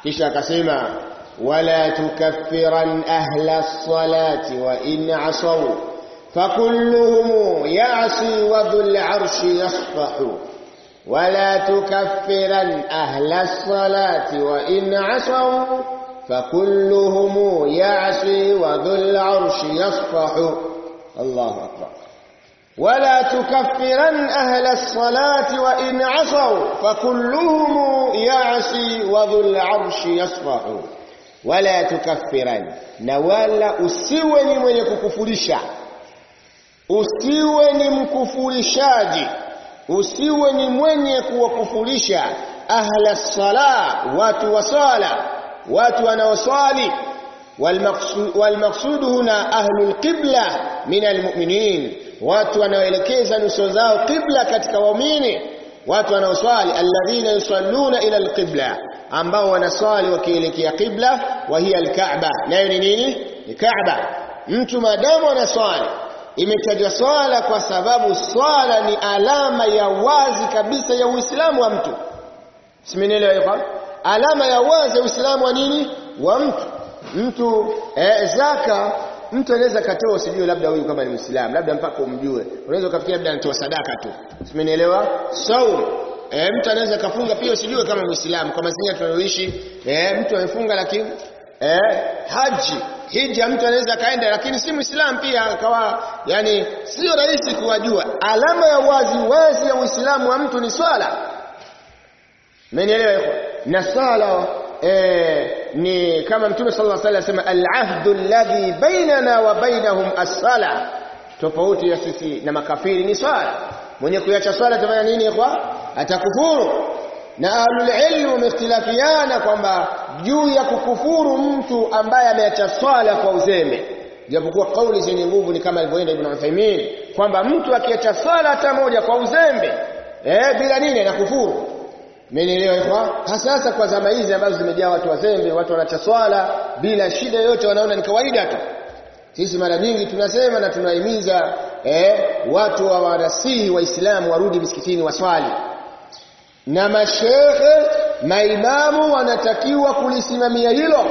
kisha akasema wala tukaffiran ahla as-salati wa in asaw fakulluhum ya'si wa dhul 'arshi yasfahu ولا تكفرن أهل الصلاة وإن عصوا فكلهم يعصي وذو العرش يصفح الله أكبر ولا تكفرن أهل الصلاة وإن عصوا فكلهم يعصي وذو العرش يصفح ولا تكفرن نوالا usiwe ni mwenye kukufurisha usiwe ni mkufurishaji usiwe ni mwenye kuwakufurisha ahla sala watu wa sala watu wanaoswali walmaqsud huna ahlul qibla min almu'minin watu wanaoelekeza nyuso zao qibla katika waumini watu wanaoswali alladhina yusalluna ila alqibla ambao wanaswali wakielekea qibla wa hiya alkaaba nayo ni nini ni kaaba mtu madamu anaswali imetajwa swala kwa sababu swala ni alama ya wazi kabisa ya Uislamu wa mtu. Simenielewa hiyo? Alama ya wazi ya Uislamu wa nini? Wa mtu. Mtu eh, zaka mtu anaweza katoa usijue labda huyu kama ni Muislamu, labda mpaka umjue. Unaweza ukafikiria labda anatoa sadaka tu. Simenielewa? Saum eh, mtu anaweza kafunga pia usijue kama Muislamu kama sisi tunayoishi eh, mtu amefunga lakini eh, haji hija mtu anaweza kaenda lakini si muislamu pia akawa yani sio rahisi kuwajua alama ya wazi wazi ya uislamu wa mtu ni swala mmenielewa hivyo na swala eh, ni kama mtume sallallahu alaihi wasallam asema al-ahdu alladhi bainana wa bainahum as-sala tofauti ya sisi na makafiri ni swala mwenye kuacha swala atafanya nini kwa atakufuru na ahlul ilm wamehtilafiana kwamba juu ya kukufuru mtu ambaye ameacha swala kwa uzembe japokuwa kauli zenye nguvu ni kama alivyoenda Ibn Uthaymeen kwamba mtu akiacha swala hata moja kwa uzembe eh bila nini anakufuru Mmenielewa hivyo? Hasa kwa zama hizi ambazo zimejaa watu wazembe, watu wanaacha swala bila shida yoyote wanaona ni kawaida tu. Sisi mara nyingi tunasema na tunahimiza eh, watu wa wanasihi waislamu warudi misikitini waswali na mashehe maimamu wanatakiwa kulisimamia hilo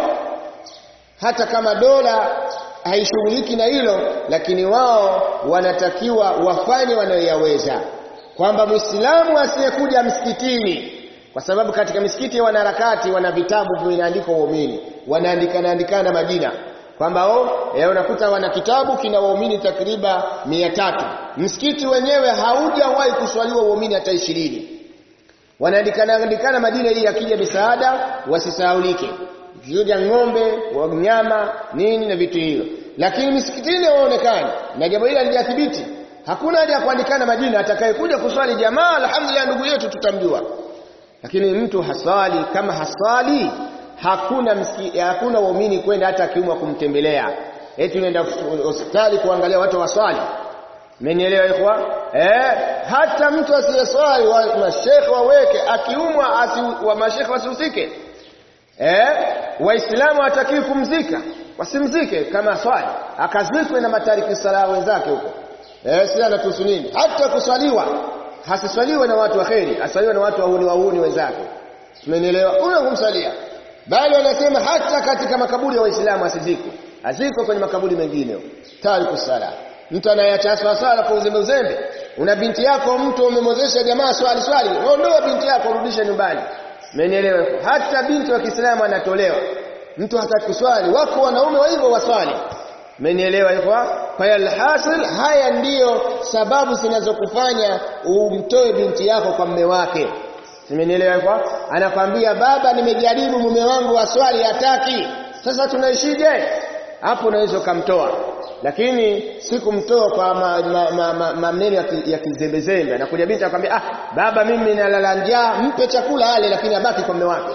hata kama dola haishughuliki na hilo lakini wao wanatakiwa wafanye wanayoyaweza kwamba muislamu asiyekuja msikitini kwa sababu katika misikiti ya wanaharakati wana vitabu vinaandikwa waumini wanaandikana andikana majina kwamba oh eh, unakuta wana kitabu kina waumini takriba mia tatu msikiti wenyewe haujawahi kuswaliwa waumini hata ishirini wanaandikana andikana majina ili akija misaada wasisahaulike kija ng'ombe wanyama nini na vitu hivyo lakini misikitini waonekani na jambo hili halijathibiti hakuna haja ya kuandikana majina atakayekuja kuswali jamaa alhamdulillah ndugu yetu tutamjua lakini mtu haswali kama haswali hakuna msiki, hakuna waumini kwenda hata akiumwa kumtembelea eti unaenda hospitali kuangalia watu waswali Mmenielewa ikhwa? Eh, hata mtu asiyeswali wa mashekhe waweke akiumwa asi, wa mashekhe wasihusike. Eh, waislamu hatakiwi kumzika, wasimzike kama swali, akazikwe na matariki sala wenzake huko. Eh, sisi anatuhusu nini? Hata kuswaliwa hasiswaliwe na watu wa kheri, aswaliwe na watu wahuni wahuni wenzake. Mmenielewa? Una kumsalia. Bali wanasema hata katika makaburi ya waislamu asizikwe. Azikwe kwenye makaburi mengine. Tariku sala mtu anayeacha swala kwa uzembe uzembe una binti yako mtu umemwozesha jamaa swali swali ondoa binti yako rudisha nyumbani umenielewa hata binti wa Kiislamu anatolewa mtu hataki kuswali wako wanaume wa hivyo waswali umenielewa hivyo kwa hiyo alhasil haya ndiyo sababu zinazokufanya umtoe binti yako kwa mme wake umenielewa hivyo anakwambia baba nimejaribu mume wangu waswali hataki sasa tunaishije hapo unaweza ukamtoa lakini si kumtoa kwa maneno ma, ma, ma, ma, ya kizembezembe anakuja binti akwambia ah baba mimi nalala njaa mpe chakula ale lakini abaki kwa mume wake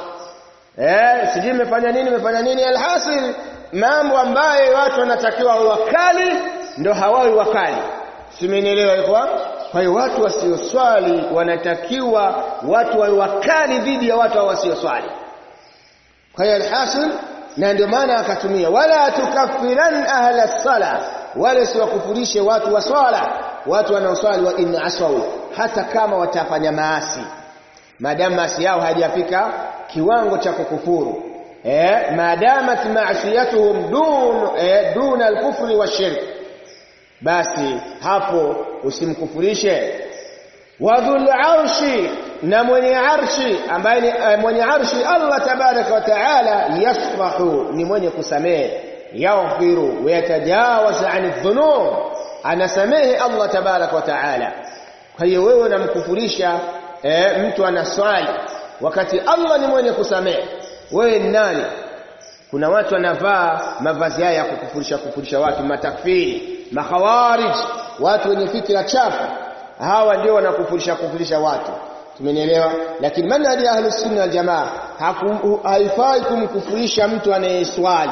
eh sijui nimefanya nini nimefanya nini alhasil mambo ambayo watu wanatakiwa wakali ndo hawawi wakali simenielewa hivyo kwa hiyo watu wasioswali wanatakiwa watu wawe wakali dhidi ya watu wasioswali kwa hiyo alhasil na ndio maana akatumia wala tukaffiran ahla sala wala siwakufurishe watu wa swala watu wanaoswali wa in aswau hata kama watafanya maasi maadamu maasi yao hajafika kiwango cha kukufuru eh maadamat ma'siyatuhum dun eh, dun al-kufri wa shirk basi hapo usimkufurishe wadhul arshi na mwenye arshi ambaye ni eh, mwenye arshi Allah tabaraka wa taala yasfahu ni mwenye kusamehe yaghfiru wa yatajawaz 'ani dhunub anasamehe Allah tabaraka wa taala kwa hiyo wewe unamkufurisha eh, mtu anaswali wakati Allah ni mwenye kusamehe wewe ni nani kuna watu wanavaa mavazi haya ya kukufurisha kufurisha watu matakfiri makhawarij watu wenye fikra chafu hawa ndio wanakufurisha kufurisha watu tumenielewa lakini manhaji ya ahlus sunna wal jamaa haifai kumkufurisha mtu anayeswali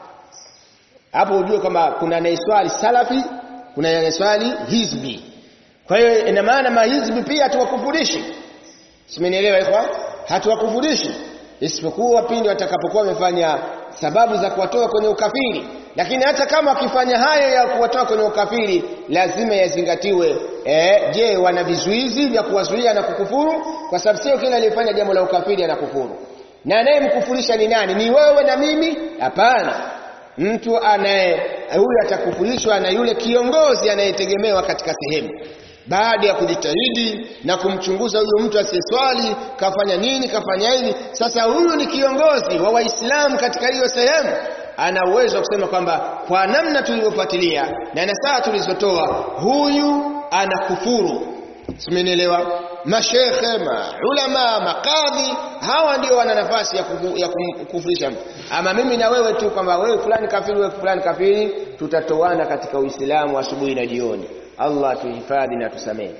hapo ujue kwamba kuna anayeswali salafi kuna anayeswali hizbi kwa hiyo ina maana mahizbi pia hatuwakufurishi simenielewa ikhwa hatuwakufurishi isipokuwa pindi watakapokuwa wamefanya sababu za kuwatoa kwenye ukafiri lakini hata kama wakifanya hayo ya kuwatoa kwenye ukafiri lazima yazingatiwe eh, je wana vizuizi vya kuwazuia na kukufuru kwa sababu sio kila aliyefanya jambo la ukafiri anakufuru na anayemkufurisha ni nani ni wewe na mimi hapana mtu anaye huyu atakufurishwa na yule kiongozi anayetegemewa katika sehemu baada ya kujitahidi na kumchunguza huyo mtu asiyeswali kafanya nini kafanya hili sasa huyu ni kiongozi wa waislamu katika hiyo sehemu ana uwezo wa kusema kwamba kwa namna tulivyofuatilia na nasaha tulizotoa huyu anakufuru simenielewa mashekhe maulama makadhi hawa ndio wana nafasi ya, kufu, ya kumkufurisha mtu ama mimi na wewe tu kwamba wewe fulani kafiri wewe fulani kafiri tutatoana katika uislamu asubuhi na jioni Allah tuhifadhi na tusamehe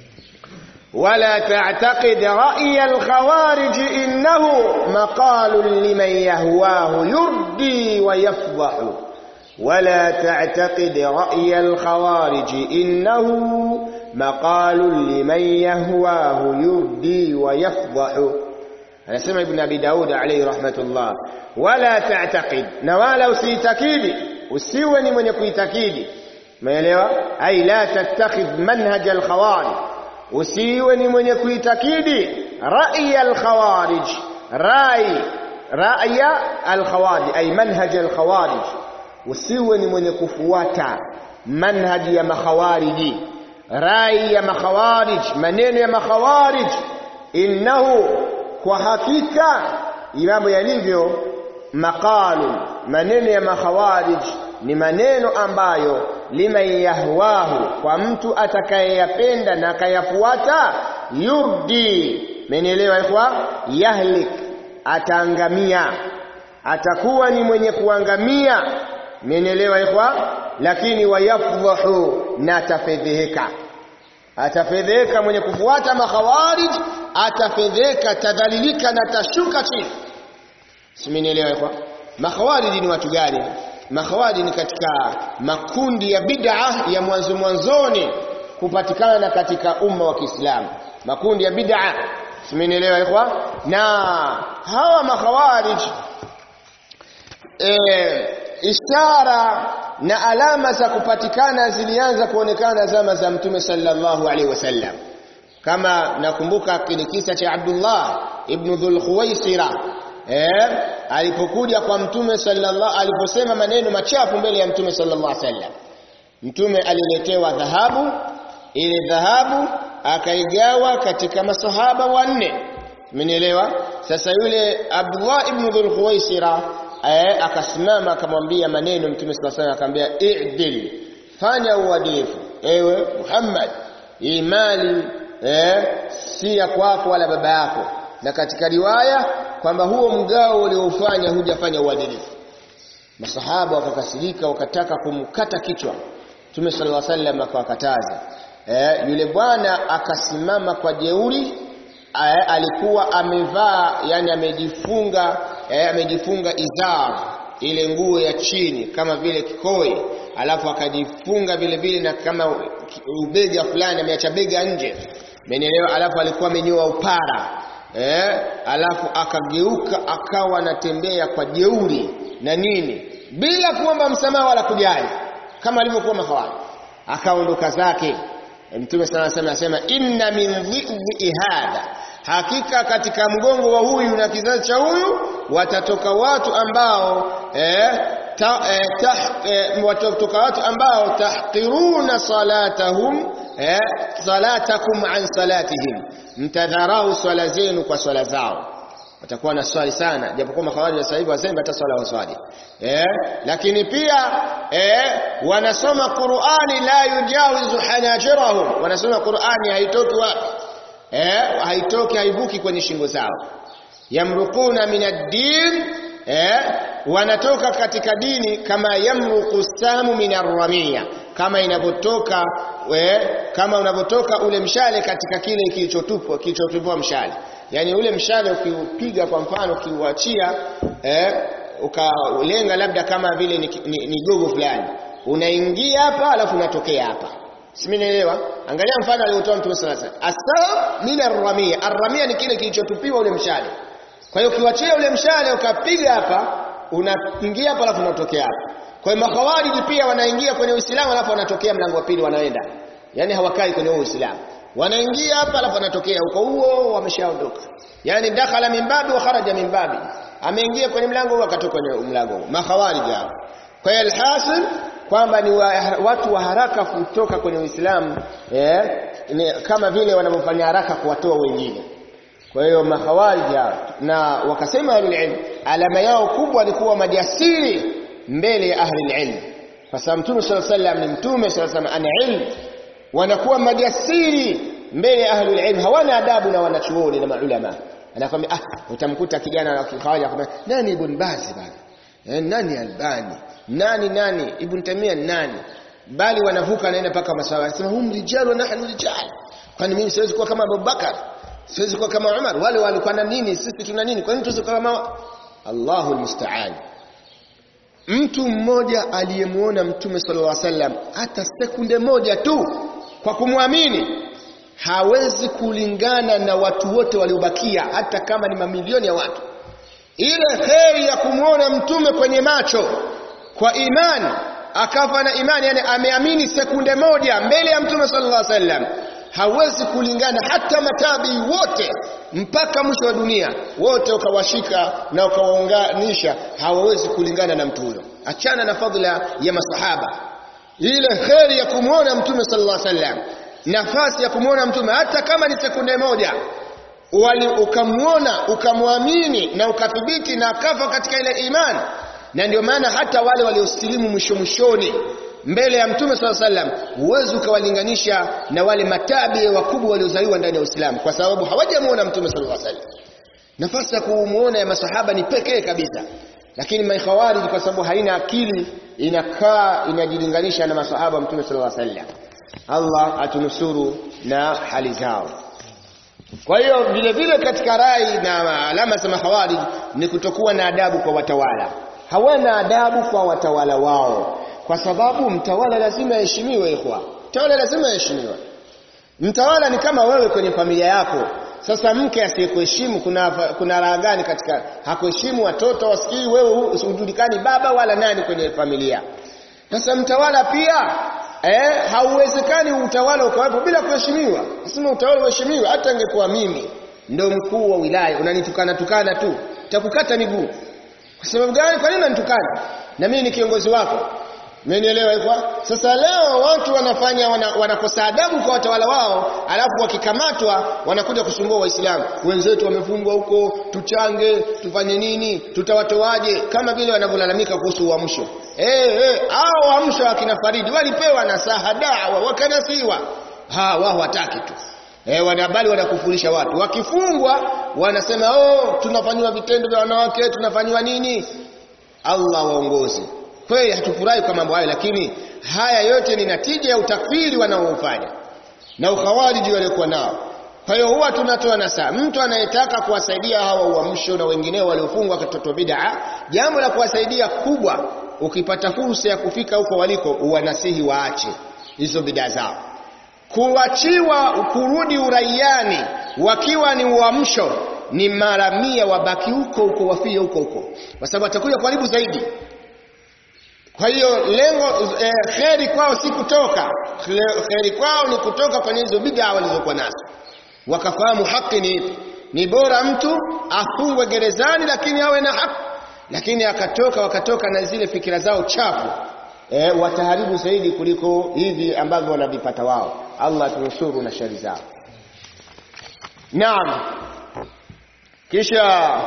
ولا تعتقد رأي الخوارج إنه مقال لمن يهواه يردي ويفضح ولا تعتقد رأي الخوارج إنه مقال لمن يهواه يردي ويفضح أنا سمع ابن أبي داود عليه رحمة الله ولا تعتقد نوالا usitакidi usiwe ni mwenye kuitakidi umeelewa ai la tattakhidh manhaj al-khawarij usiwe ni mwenye kuitakidi rai al-khawarij rai raya al-khawarij ay manhaj al-khawarij usiwe ni mwenye kufuata manhaji ya makhawariji rai ya makhawarij maneno ya makhawarij innahu kwa hakika mambo yalivyo maqalu maneno ya makhawarij ni maneno ambayo liman yahwahu kwa mtu atakayeyapenda na akayafuata yurdi menielewa ikhwa yahlik ataangamia atakuwa ni mwenye kuangamia menielewa ikhwa lakini wayafdhahu na atafedheheka atafedheheka mwenye kufuata makhawarij atafedheheka tadhalilika na tashuka chini simenielewa ikhwa makhawarij ni watu gani makhawarij ni katika makundi ya bid'a ya mwanzo mwanzoni kupatikana katika umma wa Kiislamu makundi ya bid'a simenielewa ikhwa na hawa makhawarij e, ishara na alama za kupatikana zilianza kuonekana zama za mtume sallallahu alaihi wasallam kama nakumbuka kile kisa cha Abdullah ibn Dhul Khuwaisira eh alipokuja kwa mtume sallallahu aliposema maneno machafu mbele ya mtume sallallahu alaihi wasallam mtume aliletewa dhahabu ile dhahabu akaigawa katika masahaba wanne umenielewa sasa yule Abdullah ibn Dhul Khuwaisira eh, akasimama akamwambia maneno mtume sallallahu alaihi wasallam akamwambia i'dil fanya uadilifu ewe Muhammad hii mali eh, si ya kwako wala baba yako na katika riwaya kwamba huo mgao uliofanya hujafanya uadilifu masahaba wakakasirika wakataka kumkata kichwa Mtume sallallahu alaihi wasallam akawakataza eh, yule bwana akasimama kwa jeuri eh, alikuwa amevaa yani amejifunga eh, amejifunga izar ile nguo ya chini kama vile kikoi alafu akajifunga vile vile na kama ubega fulani ameacha bega nje Umenielewa? Alafu alikuwa amenyoa upara. Eh? Alafu akageuka akawa anatembea kwa jeuri na nini? Bila kuomba msamaha wala kujali. Kama alivyokuwa mahawali. Akaondoka zake. Mtume sana sana anasema inna min dhi'i hadha. hakika katika mgongo wa huyu na kizazi cha huyu watatoka watu ambao eh, ta, eh, tah, eh, watatoka watu ambao tahqiruna salatahum eh, salatakum an salatihim mtadharau swala zenu kwa swala zao watakuwa na swali sana japokuwa makhawarij sasa hivi wasema hata swala waswali eh lakini pia eh wanasoma Qur'ani la yujawizu hanajirahum wanasoma Qur'ani haitoki wapi eh haitoki haivuki kwenye shingo zao yamrukuna min ad-din eh wanatoka katika dini kama yamruku samu min ar-ramiya kama inavyotoka kama unavyotoka ule mshale katika kile kilichotupwa kilichotupwa mshale yani ule mshale ukiupiga kwa mfano ukiuachia eh, ukalenga labda kama vile ni, ni, ni gogo fulani unaingia hapa alafu unatokea hapa simenielewa angalia mfano aliotoa mtume sallallahu alaihi wasallam asam min arramia arramia ni kile kilichotupiwa ule mshale kwa hiyo ukiwachia ule mshale ukapiga hapa unaingia hapa alafu unatokea hapa kwa hiyo makhawariji pia wanaingia kwenye Uislamu alafu wanatokea mlango wa pili wanaenda yani hawakai kwenye Uislamu wanaingia hapa alafu wanatokea huko huo wameshaondoka yani dakhala min babi wa kharaja min babi ameingia kwenye mlango huo akatoka kwenye mlango huo makhawarij hao kwa hiyo alhasil kwamba ni wa, watu wa haraka kutoka kwenye Uislamu eh, kama vile wanavyofanya haraka kuwatoa wengine kwa hiyo makhawarij hao na wakasema ahlul alama yao kubwa ni kuwa majasiri mbele ya ahli ilm kwa sababu mtume sallallahu alaihi wasallam ni mtume sallallahu alaihi wasallam ana ilmu wanakuwa majasiri mbele ya ahlul ilm hawana adabu na wanachuoni na maulama anakwambia ah utamkuta kijana wa kikhawaja akwambia nani ibn Baz bana eh, nani albani nani nani ibn Tamia nani bali wanavuka naenda paka masawa anasema hum rijal wa nahnu rijal kwani mimi siwezi kuwa kama Abubakar siwezi kuwa kama Umar wale walikuwa na nini sisi tuna nini kwa nini tusiwe kama Allahu almusta'an mtu mmoja aliyemuona mtume sallallahu alaihi wasallam hata sekunde moja tu kwa kumwamini hawezi kulingana na watu wote waliobakia hata kama ni mamilioni ya watu ile kheri ya kumwona mtume kwenye macho kwa imani akafa na imani yani ameamini sekunde moja mbele ya mtume sallallahu alaihi wasallam hawezi kulingana hata matabii wote mpaka mwisho wa dunia wote ukawashika na ukawaunganisha hawawezi kulingana na mtu huyo achana na fadhila ya masahaba ile kheri ya kumwona mtume sallallahu alaihi wasallam nafasi ya kumwona mtume hata kama ni sekunde moja wali ukamwona ukamwamini na ukathibiti na akafa katika ile imani na ndio maana hata wale waliosilimu mwisho mwishoni mbele ya mtume swalla sallam huwezi ukawalinganisha na wale matabi wakubwa waliozaliwa ndani ya Uislamu kwa sababu hawajamuona mtume sallallahu alaihi wasallam nafasi ya kumuona ya masahaba ni pekee kabisa lakini maikhawarij kwa sababu haina akili inakaa inajilinganisha na masahaba mtume sallallahu alaihi wasallam Allah atunusuru na hali zao kwa hiyo vile vile katika rai na alama za mahawarij ni kutokuwa na adabu kwa watawala hawana adabu kwa watawala wao kwa sababu mtawala lazima aheshimiwe ikhwa mtawala lazima aheshimiwe mtawala ni kama wewe kwenye familia yako sasa mke asiyekuheshimu kuna kuna raha gani katika hakuheshimu watoto wasikii wewe usijulikani baba wala nani kwenye familia sasa mtawala pia eh hauwezekani utawala ukawepo bila kuheshimiwa lazima utawala uheshimiwe hata ingekuwa mimi ndo mkuu wa wilaya unanitukana tukana tu takukata miguu kwa sababu gani kwa nini unanitukana na mimi ni kiongozi wako Mmenielewa hivyo? Sasa leo watu wanafanya wana, wanakosa adabu kwa watawala wao, alafu wakikamatwa wanakuja kusumbua Waislamu. Wenzetu wamefungwa huko, tuchange, tufanye nini? Tutawatoaje? Kama vile wanavyolalamika kuhusu uamsho. Eh eh, hao uamsho wa kina Faridi walipewa na saha dawa, wakanasiwa. Ha, wao wataki tu. Eh, wanabali wanakufurisha watu. Wakifungwa wanasema, "Oh, tunafanywa vitendo vya wanawake, tunafanywa nini?" Allah waongoze kweli hatufurahi kwa mambo hayo lakini haya yote ni natija ya utakfiri wanaoufanya na ukhawariji waliokuwa nao kwa hiyo huwa tunatoa nasaa mtu anayetaka kuwasaidia hawa uamsho na wengineo waliofungwa katoto bid'a jambo la kuwasaidia kubwa ukipata fursa ya kufika huko waliko uwanasihi waache hizo bid'a zao kuachiwa kurudi uraiani wakiwa ni uamsho ni mara mia wabaki huko huko wafie huko huko kwa sababu atakuja karibu zaidi kwa hiyo lengo eh, kheri kwao si kutoka kheri kwao ni kutoka kwenye hizo bid'a walizokuwa nazo wakafahamu haki ni ipi ni bora mtu afungwe gerezani lakini awe na haki lakini akatoka wakatoka na zile fikira zao chafu e, wataharibu zaidi kuliko hivi ambavyo wanavipata wao Allah tunusuru na shari zao naam kisha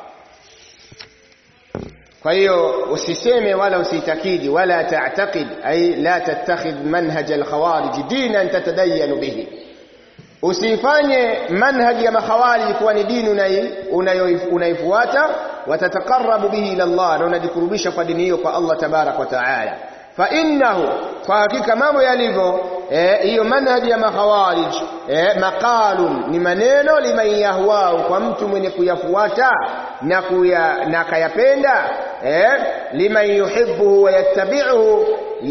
kwa hiyo usiseme wala usitakidi wala ta'taqid ay la tattakhidh manhaj al-khawarij dinan tatadayyanu bihi usifanye manhaji ya makhawarij kuwa ni dini unaifuata watataqarrabu bihi ila Allah na unajikurubisha kwa dini hiyo kwa Allah tabarak wa taala fa innahu kwa hakika mambo yalivyo hiyo eh, manhaji ya makhawarij eh, maqalun ni maneno liman yahwau kwa mtu mwenye kuyafuata na kuya, na kayapenda eh, liman yuhibbuhu wa yattabi'uhu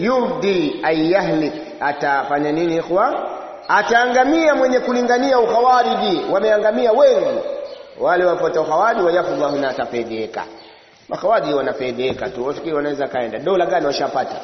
yurdi ay yahlik atafanya nini ikhwa ataangamia mwenye kulingania ukhawariji wameangamia wengi wale wafuata ukhawariji wayafudhahu na atafedheka makhawariji wanafedheka tu wafikiri wanaweza kaenda dola gani washapata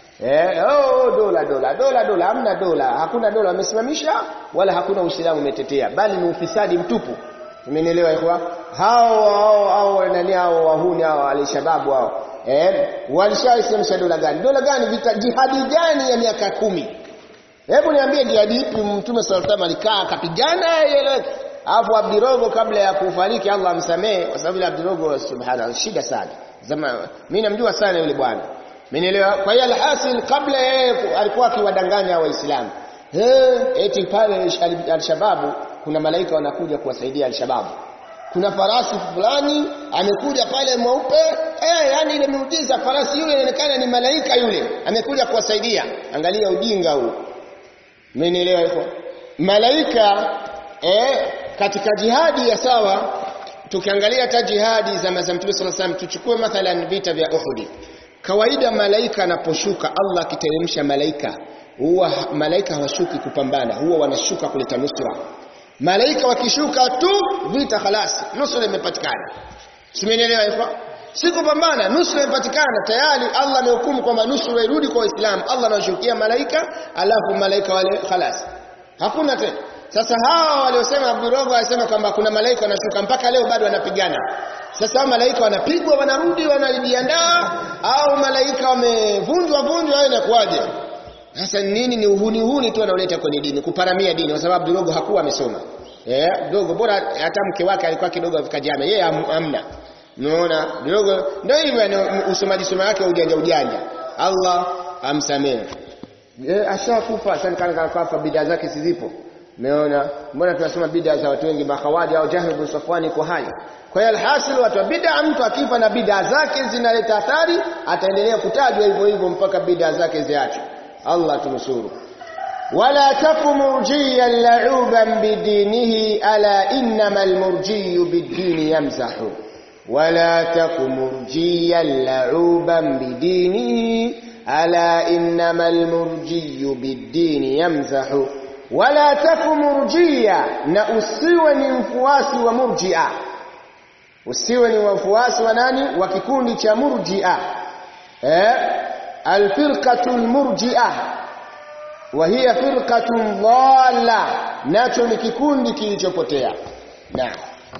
Eh, oh, dola dola dola dola hamna dola hakuna dola wamesimamisha wala hakuna uislamu umetetea bali ni ufisadi mtupu umenielewa ikhwa hao hao hao nani hao wahuni hao alishababu hao eh walishaishamsha dola gani dola gani vita jihadi gani ya miaka kumi hebu niambie jihadi ipi mtume sallallahu alaihi alikaa akapigana ieleweke alafu Abdirogo kabla ya kufariki Allah amsamee kwa sababu Abdirogo subhana shida sana zama mimi namjua sana yule bwana Mmenielewa? Kwa hiyo alhasil kabla yeye alikuwa akiwadanganya waislamu. Eh, eti pale alshababu kuna malaika wanakuja kuwasaidia alshababu. Kuna farasi fulani amekuja pale mweupe, eh yani ile miujiza farasi yule inaonekana ni malaika yule, amekuja kuwasaidia. Angalia ujinga huu. Mmenielewa hivyo? Malaika eh katika jihadi ya sawa tukiangalia hata jihadi za Mtume sallallahu alaihi wasallam tuchukue mathalan vita vya Uhud kawaida malaika anaposhuka Allah akiteremsha malaika huwa malaika hawashuki kupambana huwa wanashuka kuleta nusra malaika wakishuka tu vita khalasi nusra imepatikana simenielewa hivyo si kupambana nusra imepatikana tayari Allah amehukumu kwamba nusra irudi kwa Uislamu Allah anashukia malaika alafu malaika wale khalas hakuna tena sasa hawa waliosema Abdurogo alisema kwamba kuna malaika wanashuka mpaka leo bado wanapigana sasa malaika wanapigwa wanarudi wanajiandaa au malaika wamevunjwa vunjwa au inakuwaje sasa nini ni uhuni uhuni tu wanaoleta kwenye dini kuparamia dini kwa sababu Abdurogo hakuwa amesoma eh dogo bora hata mke wake alikuwa kidogo afika jana yeye amna unaona dogo ndio hivyo usomaji soma yake ujanja ujanja Allah amsamehe eh ashakufa sasa kana kafa bidaa zake sizipo Umeona? Mbona tunasema bid'a za watu wengi makhawaji au Jahl bin Safwan iko hai. Kwa hiyo alhasil watu wa bid'a mtu akifa na bid'a zake zinaleta athari ataendelea kutajwa hivyo hivyo mpaka bid'a zake ziachwe. Allah tunusuru. Wala taku murjiyan la'uban bidinihi ala innamal murjiyu bid-dini yamzahu. Wala taku murjiyan la'uban bidinihi ala innamal murjiyu bid-dini yamzahu wala taku murjia na usiwe ni mfuasi wa murjia usiwe ni wafuasi wa nani wa kikundi cha murjia eh alfirqatu almurjia wa hiya firqatun dhalla nacho ni kikundi kilichopotea naam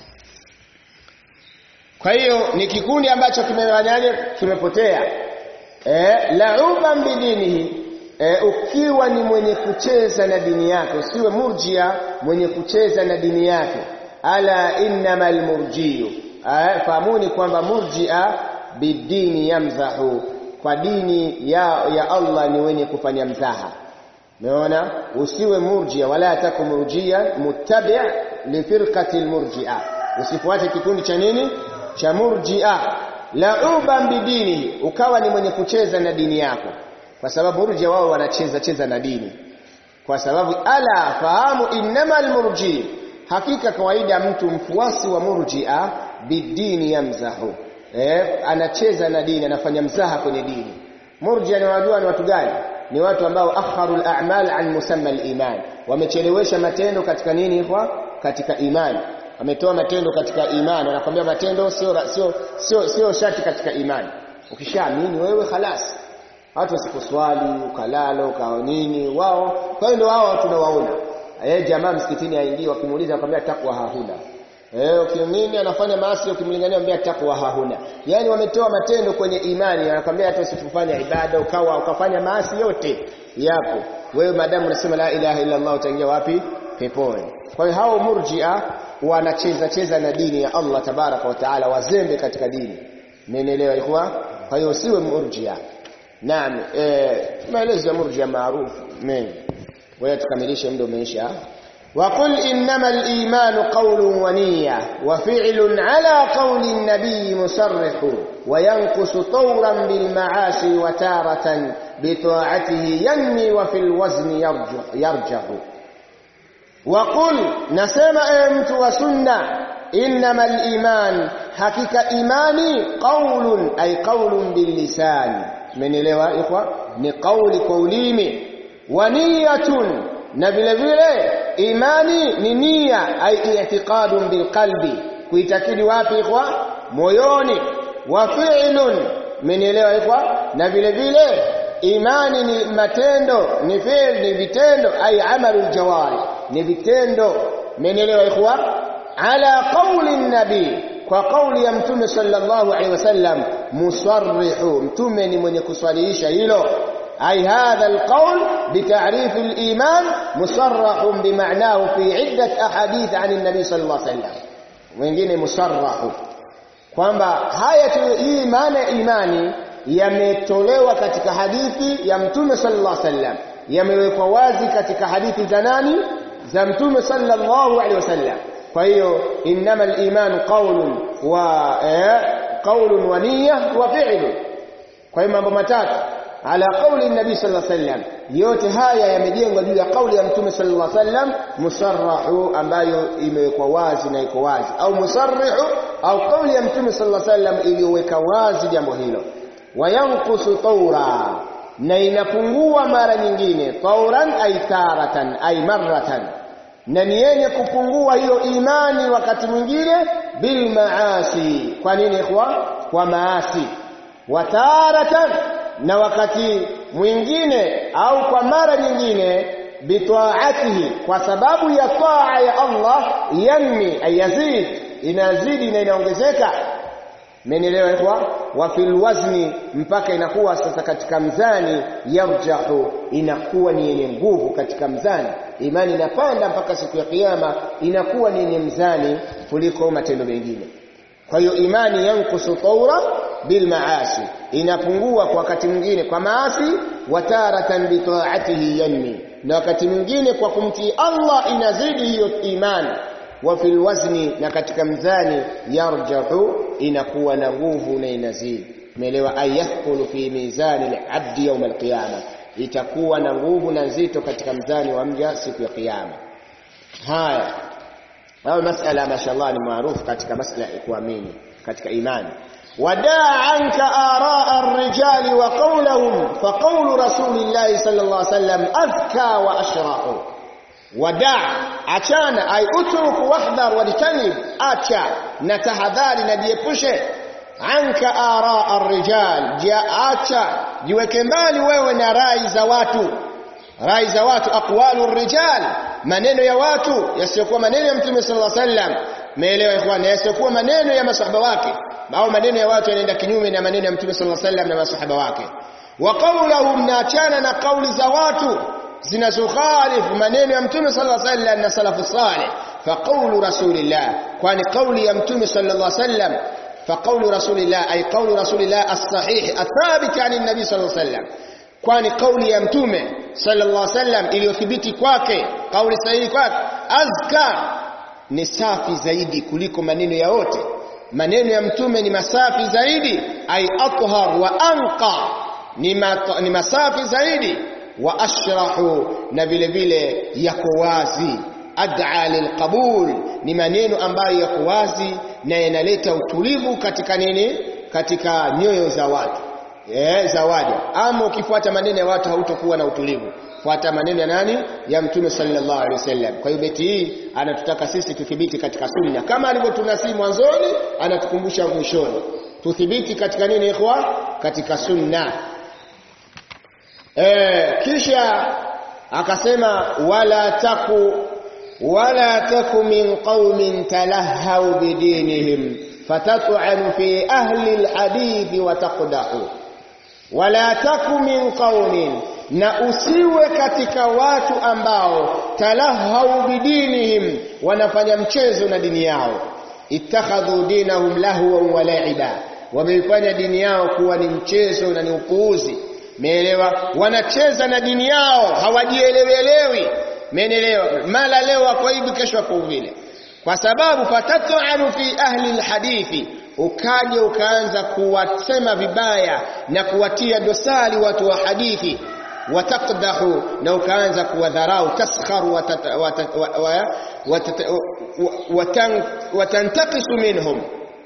kwa hiyo ni kikundi ambacho kimefanyaje kimepotea eh la'uban bidinihi e, ukiwa ni mwenye kucheza na dini yake usiwe murjia mwenye kucheza na dini yake ala innamal murjiu fahamuni kwamba murjia bidini yamzahu kwa dini ya, ya Allah ni wenye kufanya mzaha umeona usiwe murjia wala taku murjia muttabi' li firqati almurjia usifuate kikundi cha nini cha murjia la'uban bidini ukawa ni mwenye kucheza na dini yako kwa sababu murjia wao wanacheza cheza na dini kwa sababu ala fahamu innamal murji hakika kawaida mtu mfuasi wa murjia bidini yamzahu eh anacheza na dini anafanya mzaha kwenye dini murjia ni wajua ni watu gani ni watu ambao akharu al-a'mal an musamma al-iman wamechelewesha matendo katika nini kwa katika imani wametoa matendo katika imani wanakwambia matendo sio sio sio sio shati katika imani ukishaamini wewe khalas watu wasiposwali ukalala ukao nini wao kwa hiyo ndio wao tunawaona eh jamaa msikitini aingie wakimuuliza akwambia takwa hahuna Eh, ukimnini anafanya maasi ukimlingania ambia takwa hahuna. Yaani wametoa matendo kwenye imani, anakwambia hata usifanye ibada ukawa ukafanya maasi yote yapo. Wewe madamu unasema la ilaha illa Allah utaingia wapi? Peponi. Kwa hiyo hao murji'a wanacheza cheza na dini ya Allah tabaraka wa taala, wazembe katika dini. Mmenielewa ikhwa? Kwa hiyo usiwe murji'a. Naam, eh maelezo ya murji'a maarufu mengi. Wewe tukamilishe muda umeisha. وقل إنما الإيمان قول ونية وفعل على قول النبي مصرح وينقص طورا بالمعاصي وتارة بطاعته ينمي وفي الوزن يرجح, يرجح وقل نسمع أمت وسنة إنما الإيمان حقيقة إيماني قول أي قول باللسان من إليه إخوة نقول قوليمي ونية na vile vile imani ni nia ai i'tiqadun bilqalbi kuitakidi wapi ikhwa moyoni wa fi'lun mmenielewa ikhwa na vile vile imani ni matendo ni fi'l ni vitendo ai amalul jawari ni vitendo mmenielewa ikhwa ala qawli nabii kwa kauli ya mtume sallallahu alaihi wasallam musarrihu mtume ni mwenye kuswalihisha hilo أي هذا القول بتعريف الإيمان مصرح بمعناه في عدة أحاديث عن النبي صلى الله عليه وسلم wengine musarrahu kwamba haya hii maana ya imani yametolewa katika hadithi ya mtume sallallahu alaihi wasallam yamewekwa wazi katika hadithi za nani za mtume sallallahu alaihi wasallam kwa hiyo innama al-iman qawlun wa qawlun wa niyya wa fi'lun kwa hiyo mambo matatu ala qauli nabii sallallahu alaihi wasallam yote haya yamejengwa juu ya kauli ya mtume sallallahu alaihi wasallam musarrahu ambayo imewekwa wazi na iko wazi au musarrihu au kauli ya mtume sallallahu alaihi wasallam iliyoweka wazi jambo hilo wayanqusu tawra na inapungua mara nyingine tawran ay taratan ay marratan na ni yenye kupungua hiyo imani wakati mwingine bil maasi kwa nini ikhwa kwa maasi wataratan na wakati mwingine au kwa mara nyingine bitaatihi kwa sababu ya taa ya Allah yanmi ayazid inazidi na inaongezeka mmenielewa ikhwa wa fil wazni mpaka inakuwa sasa katika mzani yarjahu inakuwa ni yenye nguvu katika mzani imani inapanda mpaka siku ya kiyama inakuwa ni yenye mzani kuliko matendo mengine kwa hiyo imani yankusu taura bil maasi inapungua kwa wakati mwingine kwa maasi wataratan bi taatihi yanmi na wakati mwingine kwa kumtii Allah inazidi hiyo imani wa fil wazni na katika mzani yarjahu inakuwa na nguvu na inazidi umeelewa ayathqulu fi mizani al-abdi yawm al-qiyama itakuwa na nguvu na nzito katika mzani wa mja siku ya kiyama haya hayo masala mashallah ni maarufu katika masala ya kuamini katika imani wadaa anka araa ar-rijali wa qawluhum fa qawlu rasulillahi sallallahu alaihi wasallam azka wa ashrahu wadaa achana ay utruku wahdhar wajtanib acha na tahadhari na jiepushe anka araa ar-rijal acha jiweke mbali wewe na rai za watu rai za watu aqwalu ar-rijal maneno ya watu yasiyokuwa maneno ya mtume sallallahu alaihi wasallam meelewa ikhwan yasiyokuwa maneno ya masahaba wake au maneno ya watu yanaenda kinyume na maneno ya mtume sallallahu alaihi wasallam na masahaba wake wa qawluhum naachana na kauli za watu zinazokhalifu maneno ya mtume sallallahu alaihi wasallam na salafu salih fa qawlu rasulillah kwani kauli ya mtume sallallahu alaihi wasallam fa qawlu rasulillah ay qawlu rasulillah as-sahih athabit an an-nabi sallallahu alaihi wasallam kwani kauli ya mtume sallallahu alaihi wasallam iliyothibiti kwake kauli sahihi kwake azka ni safi zaidi kuliko maneno ya wote maneno ya mtume ni masafi zaidi ay athhar wa anqa ni, mat, ni masafi zaidi wa ashrahu na vile vile yako wazi ad'a lilqabul ni maneno ambayo yako wazi na yanaleta utulivu katika nini katika nyoyo za watu eh za waja ama ukifuata maneno ya watu hautokuwa na utulivu fuata maneno ya nani ya mtume sallallahu alaihi wasallam kwa hiyo beti hii anatutaka sisi tuthibiti katika sunna kama alivyotunasi mwanzoni anatukumbusha mwishoni tuthibiti katika nini ikhwa katika sunna e, kisha akasema wala taku wala taku min qaumin talahhau bidinihim fatat'anu fi ahli alhadith wa taqdahu wala taku min qaumin na usiwe katika watu ambao talahau bidinihim wanafanya mchezo na dini yao ittakhadhu dinahum lahwan wa la'iba wameifanya dini yao kuwa ni mchezo na ni upuuzi meelewa wanacheza na dini yao hawajielewelewi meelewa mala leo wako hivi kesho wako vile kwa sababu fatatu'anu fi ahli alhadithi ukaje ukaanza kuwasema vibaya na kuwatia dosari watu wa hadithi watakdahu na ukaanza kuwadharau taskharu watantakisu minhum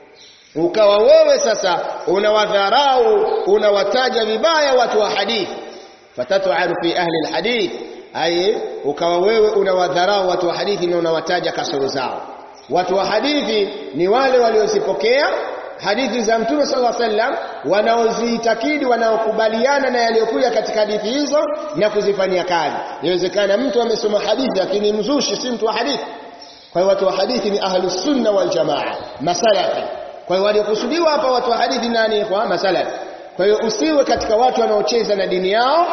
ukawa wewe sasa unawadharau unawataja vibaya watu wa hadithi fatatu'anu fi ahli alhadith ay ukawa wewe unawadharau watu wa hadithi na unawataja kasoro zao watu wa hadithi ni wale waliozipokea hadithi za Mtume sallallahu alaihi wasallam wanaoziitakidi wanaokubaliana na yaliyokuja katika hadithi hizo na kuzifanyia kazi. Inawezekana mtu amesoma hadithi lakini mzushi si mtu wa hadithi. Kwa hiyo watu wa hadithi ni ahlus sunna wal jamaa, masalafi. Kwa hiyo waliokusudiwa hapa watu wa hadithi nani? Kwa masalafi. Kwa hiyo usiwe katika watu wanaocheza na dini yao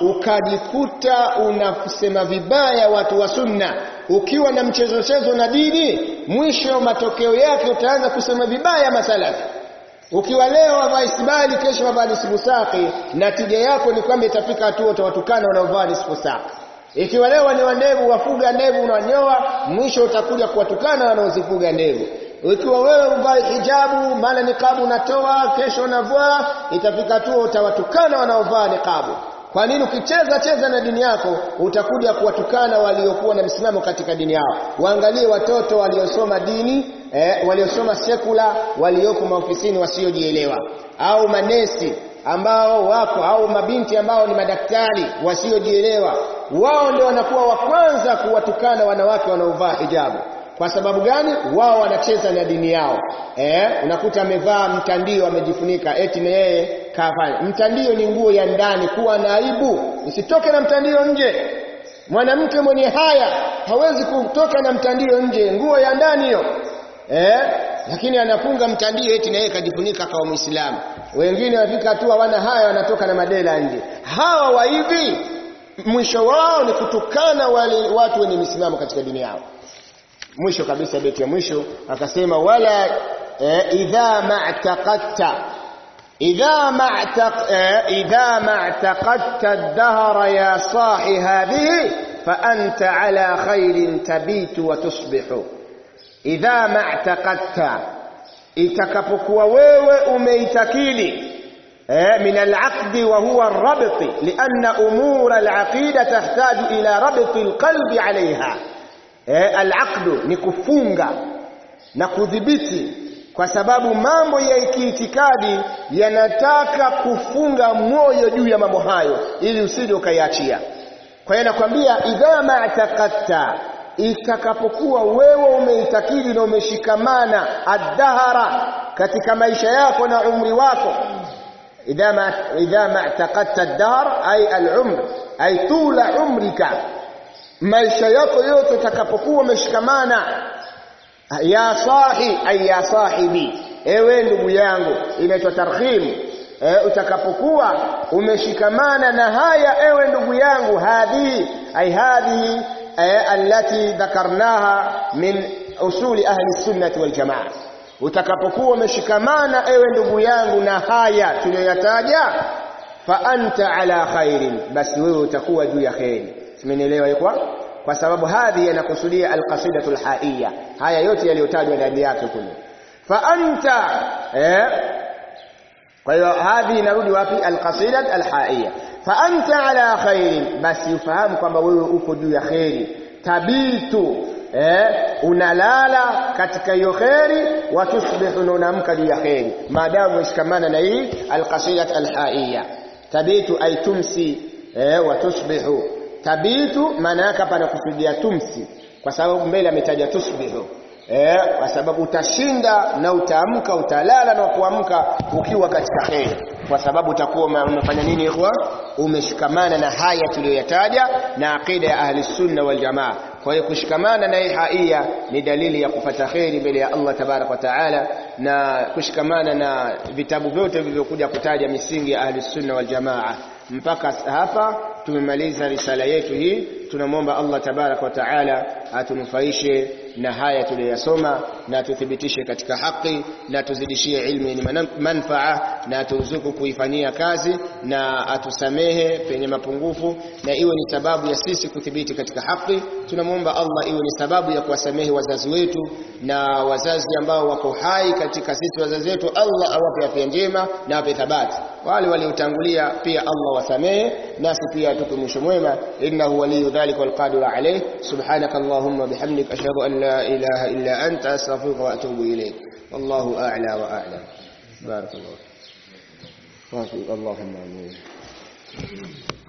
ukajikuta unasema vibaya watu wa sunna ukiwa na mchezo chezo na dini mwisho matokeo yake utaanza kusema vibaya masalafi ukiwa leo wavaa isbali kesho wavaa nisfusaki natija yako ni kwamba itafika hatua utawatukana wanaovaa nisfusaki ikiwa leo ni wandevu wafuga ndevu unanyoa mwisho utakuja kuwatukana wanaozifuga ndevu ikiwa wewe uvae hijabu mala niqabu unatoa kesho unavaa itafika tu utawatukana wanaovaa niqabu kwa nini ukicheza cheza na dini yako utakuja kuwatukana waliokuwa na msimamo katika dini yao waangalie watoto waliosoma dini eh, waliosoma sekula walioko maofisini wasiojielewa au manesi ambao wako au mabinti ambao ni madaktari wasiojielewa wao ndio wanakuwa wa kwanza kuwatukana wanawake wanaovaa hijabu kwa sababu gani wao wanacheza na dini yao eh unakuta amevaa mtandio amejifunika eti na yeye kafanya mtandio ni nguo ya ndani kuwa na aibu usitoke na mtandio nje mwanamke mwenye haya hawezi kutoka na mtandio nje nguo ya ndani hiyo eh lakini anafunga mtandio eti na yeye kajifunika kama muislamu wengine wafika hatua hawana haya wanatoka na madela nje hawa wa hivi mwisho wao ni kutukana wale watu wenye misimamo katika dini yao mwisho kabisa beti ya mwisho akasema wala eh, idha ma'taqadta idha ma'taq eh, idha ma'taqadta ad-dahra ya sahi hadhihi fa anta ala khairin tabitu wa tusbihu idha ma'taqadta itakapokuwa wewe umeitakidi eh, min al-aqd wa huwa ar-rabt lianna umur al-aqida tahtaju ila rabt al-qalbi 'alayha eh, al-aqdu ni kufunga na kudhibiti kwa sababu mambo ya kiitikadi yanataka kufunga moyo juu ya mambo hayo ili usije ukaiachia kwa hiyo nakwambia idha ma'taqatta itakapokuwa wewe umeitakidi na umeshikamana ad-dahara katika maisha yako na umri wako idha ma idha ma'taqatta ad-dahr ay al-umr ay tula umrika maisha yako yote utakapokuwa umeshikamana ya sahi ay ya sahibi ewe ndugu yangu inaitwa tarhim e, utakapokuwa umeshikamana na haya ewe ndugu yangu hadhi ay hadhi e, allati dhakarnaha min usuli ahli sunnati wal jamaa utakapokuwa umeshikamana ewe ndugu yangu na haya tuliyoyataja fa anta ala khairin basi wewe utakuwa juu ya khairi simenielewa ikwa kwa sababu hadhi yanakusudia alqasidatu alhaiya haya yote yaliyotajwa ndani yake kule fa anta eh kwa hiyo hadhi inarudi wapi alqasida alhaiya fa anta ala khairin basi ufahamu kwamba wewe uko juu ya khairi tabitu eh unalala katika hiyo khairi wa tusbihu na unaamka juu ya khairi maadamu umeshikamana na hii alqasidat alhaiya tabitu ay tumsi eh wa tusbihu tabitu maana yake hapa anakusudia tumsi kwa sababu mbele ametaja tusbihu eh kwa sababu utashinda na utaamka utalala na kuamka ukiwa katika khair kwa sababu utakuwa umefanya nini ikhwa umeshikamana na haya tuliyoyataja na aqida ya ahli sunna wal jamaa kwa hiyo kushikamana na hii haia ni dalili ya kupata kheri mbele ya Allah tabarak wa taala na kushikamana na vitabu vyote vilivyokuja kutaja misingi ya ahli sunna wal jamaa mpaka hapa tumemaliza risala yetu hii tunamwomba Allah tabarak wa taala atunufaishe na haya tuliyosoma na tuthibitishe katika haki na tuzidishie ilmu yenye manfaa na aturuzuku kuifanyia kazi na atusamehe penye mapungufu na iwe ni sababu ya sisi kuthibiti katika haki tunamwomba Allah iwe ni sababu ya kuwasamehe wazazi wetu na wazazi ambao wako hai katika sisi wazazi wetu Allah awape afya njema na awape thabati wale waliotangulia pia Allah wasamehe nasi pia atupe mwisho mwema innahu waliyu dhalika walqadiru alayh subhanaka allahumma bihamdika ashhadu an la ilaha illa anta astaghfiruka wa atubu ilayk wallahu a'la wa a'lam barakallahu اللهم امين